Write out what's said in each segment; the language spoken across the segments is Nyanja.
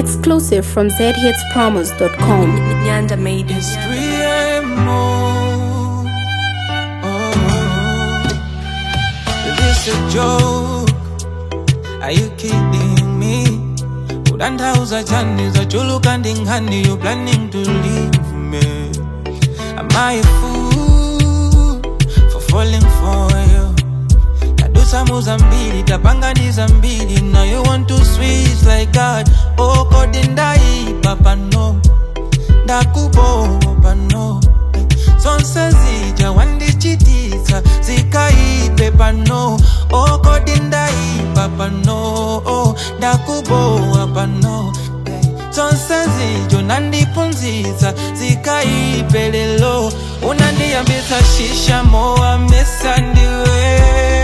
Exclusive from zhitspromos.com. Nyanda made it. 3 a.m. Oh, is this a joke? Are you kidding me? Udandauza chani za chulu kandi ngani You planning to leave me Am I a fool For falling for you tadusa muzambili tapanganiza mbili Now you want to switch like God Oh kodi ndaipa pano ndakubopa no zonse zija wandichitisa zikaipe pano okodi ndaipa pano ndakubowa pano zonse zijo nandipunziza zikaipe lelo unandiyambisa shisha mowa mesa ndiwe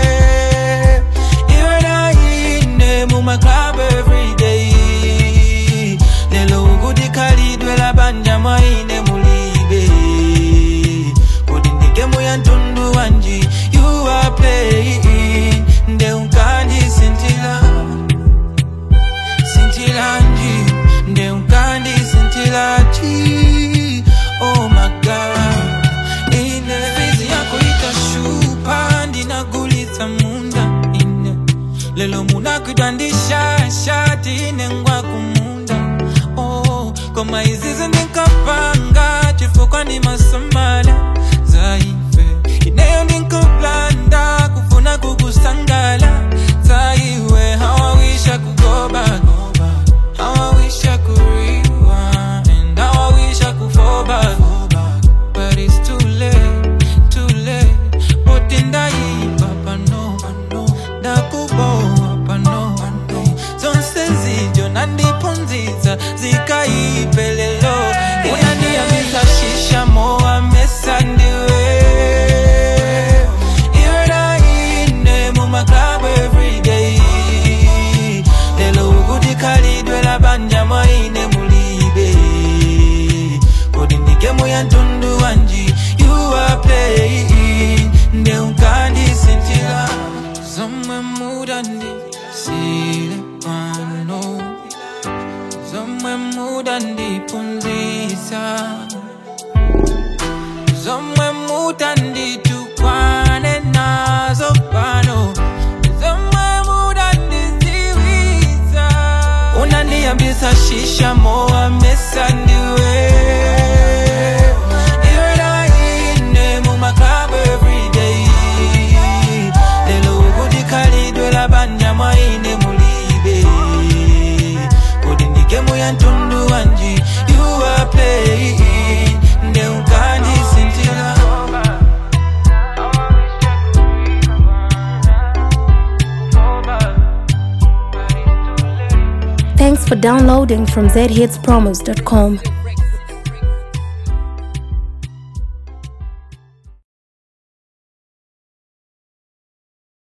iwe naine mumaclub everyday lelo ukuti khalidwe labanja mwaine mulibe kodi ndigemu ya mtundu wanji you are playing nde unkandisintila sintilanji nde unkandisintilaji oh my god ine fizi yako itashupa ndinagulitsa munda ine lelo munakwidwa ndishashati ine ngwa kumunda oh, koma izizi ndinkapanga chifukwa ndi masamala zaife ineyo ndinkaplanda kufuna kukusangala zaiwe hawawisha kugoba hawawisha kuriwa and hawawisha kufoba but it's too late too late boti ndaipa pano ndakubowa pano zonse zijo nandipunziza zikaipelelo unandiyambisa shisha mowa mesa ndiwe iwe naine mumaclub everyday lelo ukuti khalidwe labanja mwaine mulibe kodi ndigemu ya mtundu wanji you are playing nde unkandisintila zomwe mudandisile pano zomwe mudandipunzisa zomwe mudanditukwane nazo pano zomwe mudandiziwisa unandiyambisa shisha mowa mesa ndiwe Iwe naine mumaclub everyday lelo ukuti khalidwe labanja mwaine mulibe kodi ndigemu ya mtundu wanji you are playing nde unkandisintila Thanks for downloading from zhitspromos.com.